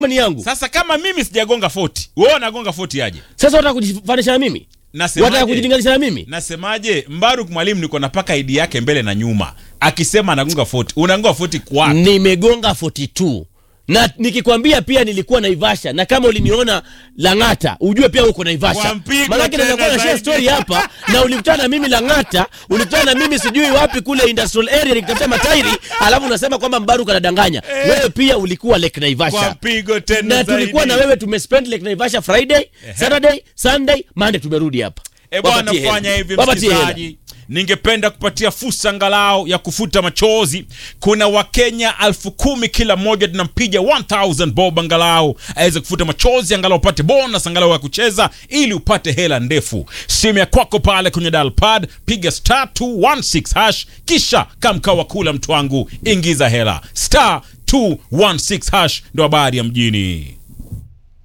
ni yangu. Sasa kama mimi sijagonga 40, wewe unagonga 40 aje? Sasa wataka kujifanisha na mimi? Wataka Nasemaje? kujilinganisha na mimi? Nasemaje? Mbaruk mwalimu niko napaka ID yake mbele na nyuma. Akisema anagonga 40, unagonga 40 kwa Nimegonga 42 na nikikwambia pia nilikuwa Naivasha, na kama uliniona Lang'ata ujue pia uko Naivasha. Kwa mpigo Maanake tena naweza kuwa na share zaidi. story hapa na ulikutana na mimi Lang'ata, ulikutana na mimi sijui wapi kule industrial area nikitafuta matairi, alafu unasema kwamba Mbaruk anadanganya. Wewe pia ulikuwa Lake kwa Naivasha. mpigo tena Na zaidi. tulikuwa na wewe tumespend Lake Naivasha Friday, Saturday, Sunday, Monday tumerudi hapa. E bwana, Wapatie hela. fanya hivi Wapatie hela. msikilizaji, ningependa kupatia fursa angalau ya kufuta machozi. Kuna Wakenya elfu kumi kila mmoja, tunampiga 1000 bob angalau aweze kufuta machozi, angalau upate bonus angalau ya kucheza, ili upate hela ndefu. Simu ya kwako pale kwenye dial pad, piga star 216 hash, kisha kamkawa kula mtu wangu, ingiza hela star 216 hash, ndo habari ya mjini.